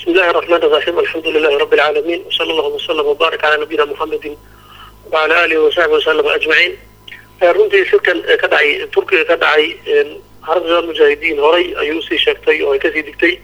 بسم الله الرحمن الرحيم الحمد لله رب العالمين وصلى الله وسلم وبارك على نبينا محمد وعلى آله وصحبه وسلم أجمعين runtii shirkan ka dhacay turkiga ka dhacay xarabda mujaahidiin horay ayuu usii sheegtay oo ay kasii digtay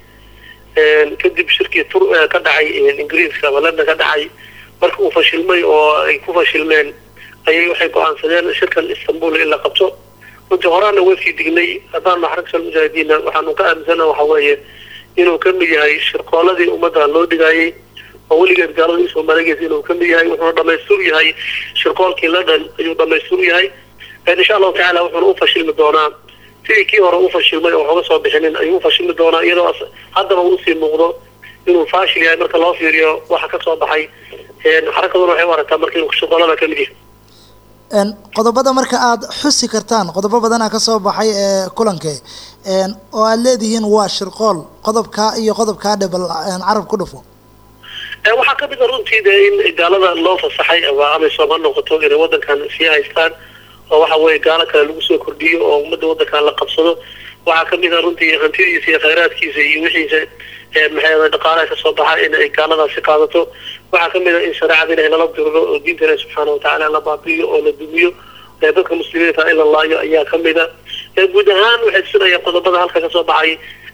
kadib shirkii ka dhacay ingiriiska ama london ka dhacay marka uu fashilmay oo ay ku fashilmeen ayay waxay go-aansadeen shirkan istanbul in la qabto runtii horaana waa sii dignay haddaan xaragta mujaahidiinna waxaanu ka aaminsana waxa weeye inuu ka mid yahay shirqooladii ummadda loo dhigayay oo weligeed gaalada isoo marageys inuu ka mid yahay wuxuuna dhamaystur yahay shirqoolkii london ayuu dhamaystur yahay insha allahu tacaala wuxuuna u fashilmi doonaa sidii kii hore u fashilmay oo waxuga soo bixinin ayuu u fashilmi doonaa iyadoo haddaba usii muuqdo inuu faashil yahay marka loo fiiriyo waxa ka soo baxay xarakaduna waxay u aragtaa marka inuu shirqoolada ka mid yahay qodobada marka aada xusi kartaan qodobo badanaa kasoo baxay ee kulankee oo aada leedihiin waa shirqool qodobkaa iyo qodobkaa dhe bal carab ku dhufo waxaa ka mid a runtii de in gaalada loo fasaxay ama amisom ha noqoto inay wadankan sii haystaan oo waxa weye gaalo kale lagu soo kordhiyo oo ummadda wadankan la qabsado waxaa ka mid a runtii hantidiisa iyo khayraadkiisa iyo wixiisa maxay dhaqaalaha kasoo baxa in ay gaaladaasi qaadato waxaa kamid a in shareecada ilahay lala diriro oo diinta ilahi subxaana watacaala la baabi'iyo oo la dumiyo dadka muslimiinta in la laayo ayaa kamid a guud ahaan waxay tusinayaan qodobada halka kasoo baxay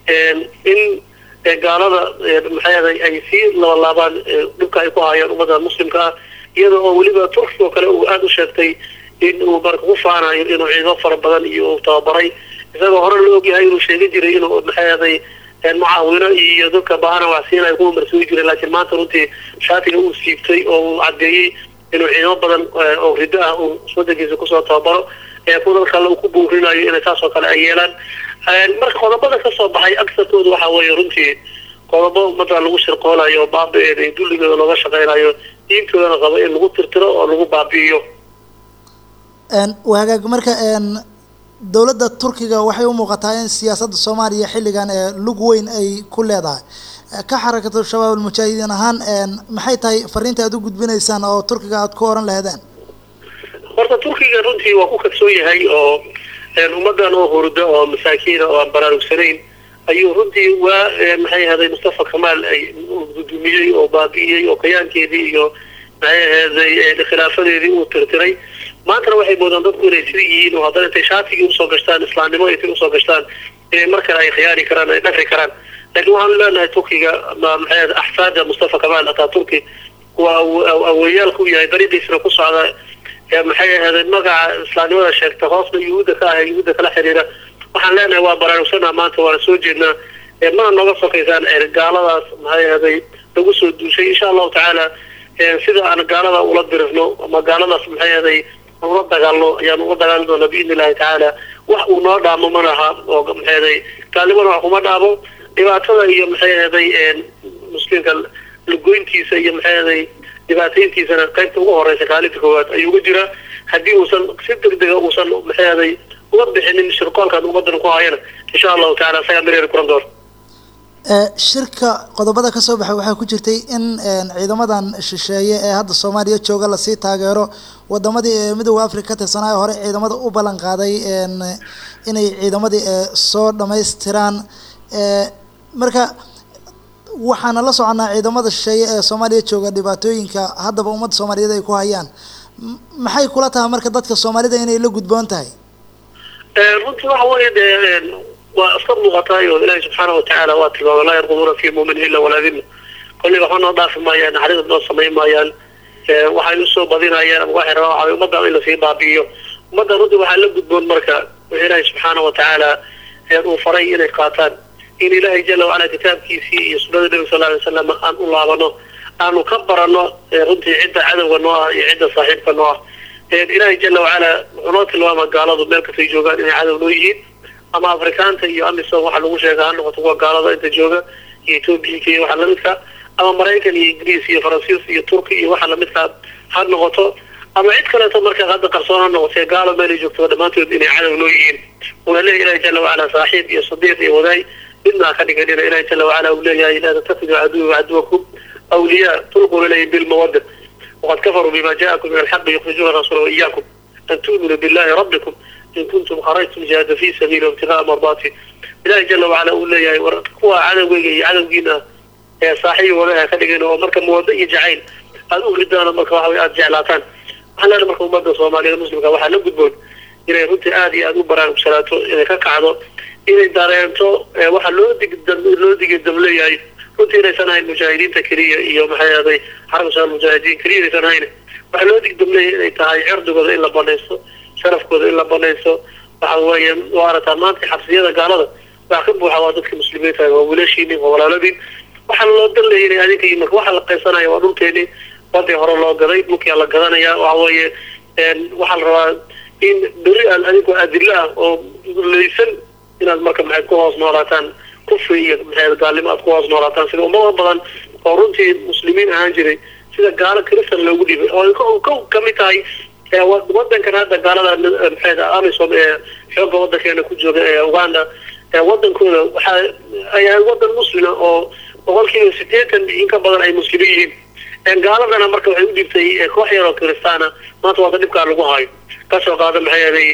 in gaalada maxay ay sii labalaabaan dhibka ay ku hayaan ummadda muslimka ah iyada oo weliba turkiga oo kale uu aada u sheegtay in uu marka ku faanayo inuu ciidamo fara badan iyo uu tababaray isagoo hore la ogyahay inuu sheegi jiray inuu maxay mucaawino iyo dadka baahana waxsiina ay ku marsugi jireen laakiin maanta runtii shaatiga uu siibtay oo uu caddeeyey inuu ciidamo badan oo riddo ah uu wadankiisa kusoo tababaro ee ku dad kale uu ku buurinayo inay saas oo kale ay yeelaan marka qodobada kasoo baxay agsarkooda waxa weeye runtii qodobo ummadda lagu shirqoolayo oo baabi-eeda iyo dulligooda looga shaqeynayo diintoodana qabo in lagu tirtiro oo lagu baabi'iyo hagaag marka dowladda turkiga waxay u muuqataa in siyaasadda soomaaliya xilligan ee lug weyn ay ku leedahay ka xarakatu shabaab almujaahidiin ahaan maxay tahay fariinta aad u gudbinaysaan oo turkiga aada ku oran laheedeen horta turkiga runtii waa ku kadsoon yahay oo ummaddan oo hurda oo masaakiina oo aan baraarugsanayn ayuu runtii waa maxay ahaday mustafa kamaal ay gudumiyey oo baabi'iyey oo kayaankeedii iyo maxay ahaday khilaafadeedii uu tirtiray maantana waxay moodaan dadku inay sida yihiin oo haddana intay shaatigii usoo gashtaan islaamnimo intay usoo gashtaan inay mar kale ay khiyaari karaan ay dhafri karaan laakiin waxaanu leenahay turkiga maxay axsaada mustafa kamaal ataa turki waa aweyaalku yahay dariiqiisana ku socda maxay ahaday magaca islaamnimada sheegta hoosna yuhuudda ka ah yuhuudda kala xiriira waxaan leenahay waa baraarugsana maanta waana soo jeednaa mana nooga sokaysaan gaaladaas maxay ahaday lagu soo duushay insha allahu tacaala sida aan gaalada ula dirifno ama gaaladaas maxay ahaday ula dagaalno ayaan ula dagaali doonaa biidni illahi tacaala wax uu noo dhaamo ma laha oo maxay ahaday gaalnimana wax kuma dhaamo dhibaatada iyo maxay ahaday muslimka lagoyntiisa iyo maxay ahaday dhibaatayntiisana qaybta ugu horeysa kaalinta koowaad ayuu uga jiraa haddii uusan si degdega uusan maxay ahaday uga bixinin shirqoolkan ummadan ku hayana insha allahu tacala isagaa mareeri kuran doona shirka qodobada ka soo baxay waxaa ku jirtay in ciidamadan shisheeye ee hadda soomaaliya jooga lasii taageero wadamadii midooda africa ka tirsanaayo hore ciidamada u ballan qaaday inay ciidamadii soo dhamaystiraan marka waxaana la soconaa ciidamada shisheeye ee soomaaliya jooga dhibaatooyinka haddaba ummadda soomaaliyeed ay ku hayaan maxay kula tahay marka dadka soomaalida inay la gudboon tahay runtii waxa weeye dee waa iska muuqataay oo ilaahi subxaana watacaala waa tilmaamay laa yarqubuuna fi mumin ila walaa dima kolliga waxba noo dhaafi maayaan naxariis noo samayn maayaan waxay usoo badinayaan ama waxay rabaan waxaa ummadda in lasii baabi'iyo ummadda runtii waxaa la gudboon marka wixii ilaahi subxaana watacaala uu faray inay qaataan in ilaahay jala wacala kitaabkiisii iyo sunnada nebiga sal alay wasalam aan u laabano aanu ka barano runtii cidda cadowga noo ah iyo cidda saaxiibka noo ah ilaahay jala wacala wuxuu noo tilmaama gaaladu meel kastay joogaan inay cadow noo yihiin ama afrikaanta iyo amisom waxaa lagu sheega ha noqoto kuwa gaalada inta jooga iyo ethoobiyanka iyo waxa lamidka ama maraykan iyo ingiriis iyo faransiis iyo turki iyo waxa lamidka ha noqoto ama cid kaleeto markaa hadda qarsoon ha noqotee gaalo meelay joogto dhammaantood inay cadow noo yihiin una leeyahy ilahi jala wacala saaxiib iyo sadiiq iyo wadaay midnaa ka dhiganina ilahi jala wacala uu leeyahay laa tattakhiduu caduwi caduwakum awliyaa tulquna ilayhim bilmawadda waqad kafaruu bima ja'akum min alxaqi yukhrijuuna rasuula waiyakum an tu'minuu billahi rabbikum in kuntum kharajtum jihaada fi sabiili ibtigaa mardaati ilahi jala wacala uu leeyahay war kuwa cadowgeyga iyo cadowgiina saaxiib wadaha ka dhigin oo marka muwado iyo jacayl aada u ridaan marka waxa wey aada jeclaataan waxaan leenahay marka ummadda soomaaliyeed muslimka waxaa la gudboon inay runtii aada iyo aada u baraarugsanaato inay ka kacdo inay dareento waxaa loo dig loo digi dab leeyahay runtii inaysan ahayn mujaahidiinta keliya iyo maxay ahday xarka shaal mujaahidiin keliya inaysan ahayn waxaa loo dig dab leeyahay inay tahay cirdigooda in la banaysto sharafkooda in la banaysto waxa weeye waa arataa maanta xabsiyada gaalada waxa ka buuxa waa dadka muslimiinta waa wiilashiini waa walaaladiin waxaa loo dan leeyahay inay adinka iyo marka waxa la qaysanaya waa dhulkeeni badii hore loo gaday dhulkia la gadanaya waxa weeye waxaa la rabaa in beri aan adinku adilo ah oo leysan inaad marka maxayd ku hoos noolaataan kufri iyo maxayd gaalnimo aad ku hoos noolaataan sida ummado badan oo runtii muslimiin ahaan jiray sida gaalo kristan loogu dhibay oo ka kamid tahay wadankan hadda gaalada maxayd amisom ee xooga wadankeena ku jooga ee uganda wadankooda waxa ay ahay wadan muslima oo boqolkiiba sideetan in ka badan ay muslimiin yihiin gaaladana marka waxay u dhibtay koox yar oo kiristaana maanta waata dhibkaa lagu hayo kasoo qaada maxay ahaday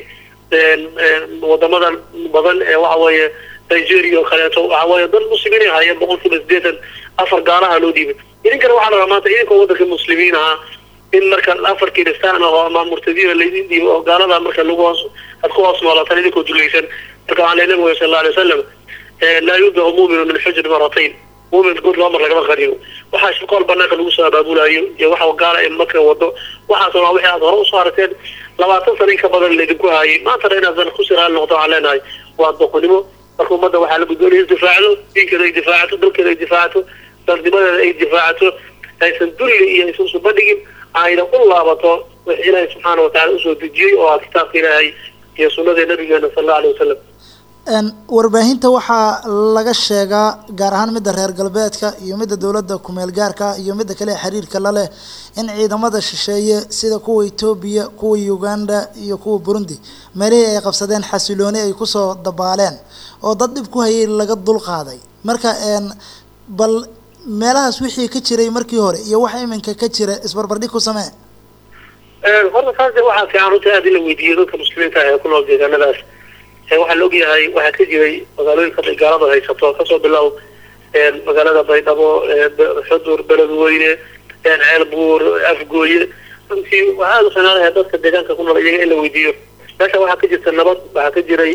wadamadan badan ee waxa weeye nigeria oo kaleeto waxa weeye dad muslimiin ay hayeen boqolkiiba sideetan afar gaalaha loo dhiibay idinkana waxaa la rabaa maanta idinkoo wadanka muslimiin ahaa in marka afar kiristaan oo ama murtadiina laydin dhiibo oo gaalada marka lagu hoos aad ku hoos noolaataan idinkoo dulaysan marka waxaa leeyahay nabiga sal alla alay wasalam laa yubdacu muuminu min xujri maratayn muumin good laba mar lagama qariyo waxaa shirqool banaanka lagu soo abaabulayo iyo waxa gaala ee marka wado waxaas waa wixii aad hore usoo aragteen labaatan sana in ka badan laydinku haayay maantana inaadan ku siraali noqdo waxaan leenahay waa doqonimo marka ummadda waxaa la gudboon inay difaacdo diinkeeda ay difaacato dalkeeda ay difaacato dalnimadeeda ay difaacato aysan dulli iyo aysan usubadhigin ayna u laabato wix ilaahay subxaana watacala usoo dejiyey oo ah kitaabka ilaahay iyo sunnada nabigeena sal allau alay wasalam warbaahinta waxaa laga sheegaa gaar ahaan midda reer galbeedka iyo midda dowladda kumeel gaarka iyo midda kale xiriirka la leh in ciidamada shisheeye sida kuwa etoobiya kuwa uganda iyo kuwa burundi meelihii ay qabsadeen xasilooni ay kusoo dabaaleen oo dad dhib ku hayay laga dul qaaday marka bal meelahaas wixii ka jiray markii hore iyo waxa iminka ka jira isbarbardhig ku samee horta taas waxaa fiican runta aada in la weydiiyo dadka muslimiinta ah ee ku nool deegaanadaas waxaa la ogyahay waxaa ka jiray magaalooyinka gaalada haysato kasoo bilow magaalada baydhabo xudur beledweyne ceelbuur afgooye runtii waxaa aada u fiicnaanaha dadka deegaanka ku nool iyaga in la weydiiyo meesha waxaa ka jirta nabad waxaa ka jiray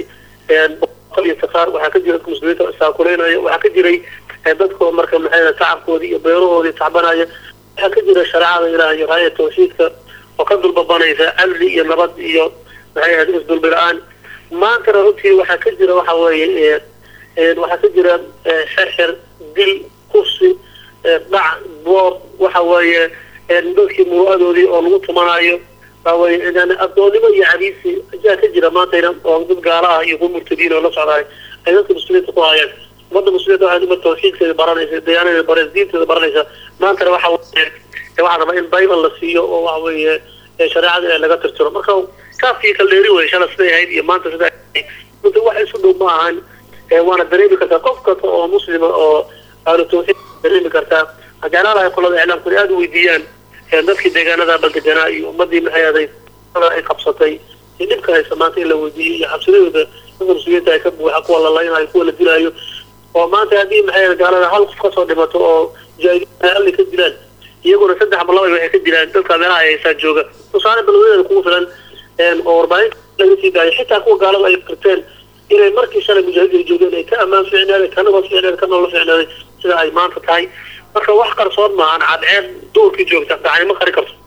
iyo sakaar waxaa ka jira dadka muslimiinta saakuleynaya waxaa ka jiray dadkoo marka maxay tacabkoodii iyo beerahoodii tacbanaya waxaa ka jira shareecada ilaah iyo raaya tawxiidka oo ka dulbabanaysa amni iyo nabad iyo maxay ahayd isdulbi la-aan maantana runtii waxaa ka jira waxa weeye waxaa ka jira xerxer dil kursi dhac boob waxa weeye dadkii muru'adoodii oo lagu tumanayo waaweye addoonnimo iyo cabiisi ayaa ka jira maantayna oo dad gaala ah iyo kuwa murtadiin oo la socdaay ay dadka muslimiinta ku hayaan ummadda muslimiinta waxay umad tawxiidkeeda baranaysa deegaanadeeda baranaysa diinteeda baranaysa maantana waxa weye waxaa rabaa in bible la siiyo oo waxa weeye shareecada in laga tirtiro marka kaafkii kaldeeri wey shala siday ahayd iyo maanta sida runta wax isu dhow ma ahan waana dareemi kartaa qof kasta oo muslima oo ahlu tawxiid dareemi kartaa jeclaalahay qolada iclaamku inay aada u weydiiyaan dadkii deegaanada baldeganaa iyo ummadii maxay aday ay qabsatay iyo dhibka haysa maanta in la weydiiyo iyo xabsidadooda dadka muslimiinta ay ka buuxa kuwa la laynayo kuwa la dilaayo oo maanta haddii maxay gaalada hal qof kasoo dhimato oo mujaahidiin halli ka dilaan iyaguna saddex ama laba waxay ka dilaan dadka meelaha ay haysaa jooga tusaale balwadeeda kugu filan oo warbaahinta laga sii daayo xitaa kuwa gaalada ay qirteen inay markii shalay mujaahidiin joogeen ay ka ammaan ficnaaday ka nabad ficnaaday ka nolol ficnaaday sida ay maanta tahay marka wax qarsoon maahan cadceed duurkii joogta gacani ma qari karto